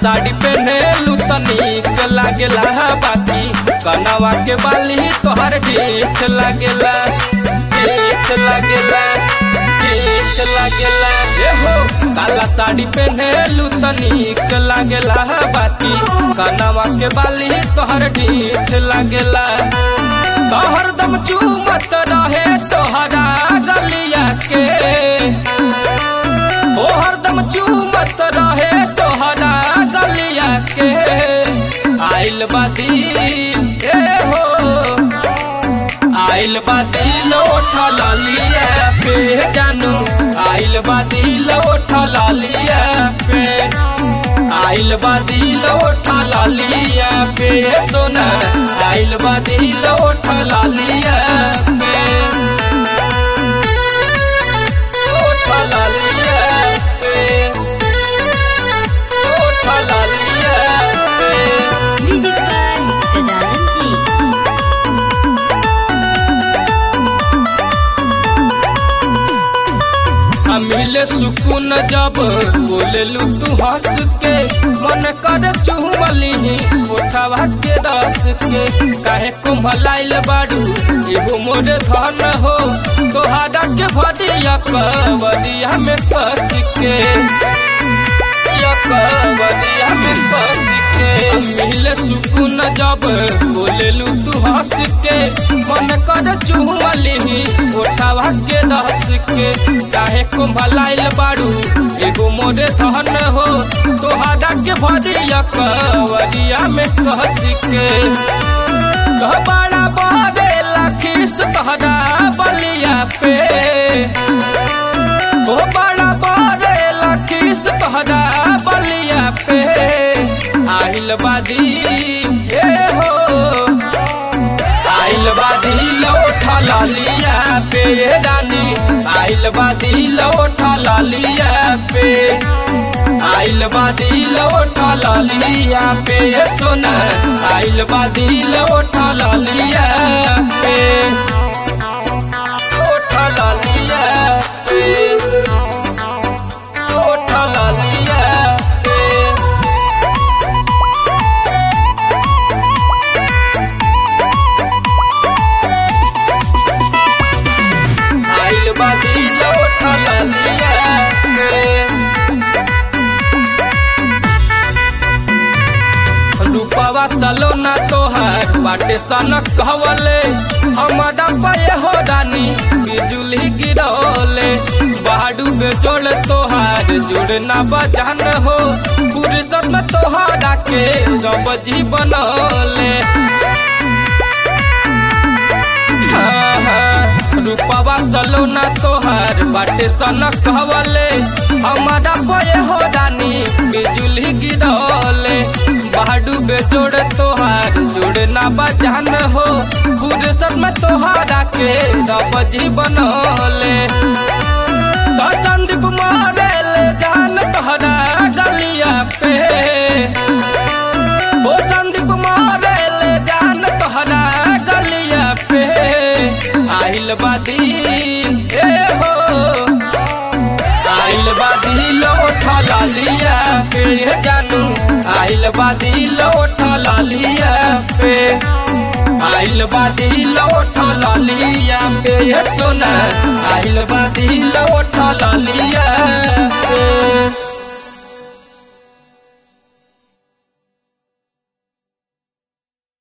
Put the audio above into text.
साड़ी पहनेलू त नीक लागेला बाकी कनवा के बाली तोहर ठीक लागेला ठीक लागेला ठीक लागेला ए हो काला साड़ी पहनेलू त नीक लागेला बाकी कनवा के बाली तोहर ठीक लागेला तो हरदम चूमत रहे तोहरा गलिया के ओ हरदम चूमत रहे तोहरा गलिया के आइल बादी ए हो आइल बादी लोठा लालिया पे जानू आइल बादी लोठा लालिया पे आइल बादी लोठा लालिया पे सोना आइल बादी लोठा लालिया पे लोठा लालिया पे लोठा लालिया पे Music by Gajalan Ji. मिले सुकून जब बोलेलू तू हंस के मन कर चुमली उठावा के रस के काहे कुम्भलाइल बाड़ू एगो मोर धन हो तोहारा के भदिया कवदिया में कस के कवदिया में कस के मिले सुकून जब बोलेलू तू हंस के मन कर चुमली उठावा के रस के काहे कुम्भलाइल बाड़ू एगो मोरे धन हो तोहारा के भदिया कवरिया में कहस के कह बड़ा बड़े लखीस तोहरा बलिया पे ओ बड़ा बड़े लखीस तोहरा बलिया पे आहिल बादी ए हो आइल बादी लौठा लालिया पे रानी आइल बादी लौठा लालिया पे आइल बादी लौठा लालिया पे सोना आइल बादी लौठा लालिया पे लौठा लालिया पे लौठा लालिया पे आइल बादी लौठा लालिया पे रूपवा सलोना तोहार बाटे सनक कहवले हमारा पाए हो रानी बिजुली गिरौले बाडू पे जोड़ तोहार जुड़ना बजान हो फुर्सत में तोहारा के जब जी बनौले रूपवा सलोना तोहार बाटे सनक कहवले हमारा पये हो रानी बिजुली गिरौले बाडू बे जोड़ तोहार जोड़ना बजान हो फुर्सत में तोहारा के रबजी बनौले तो संदीप मारेल जान तोहरा गलिया पे ओ संदीप मारेल जान तोहरा गलिया पे आइल बादी ए हो आइल बादी लौठा लालिया पे जानू आइल बादी लौठा लालिया पे आइल बादी लौठा लालिया पे सोना आइल बादी लौठा लालिया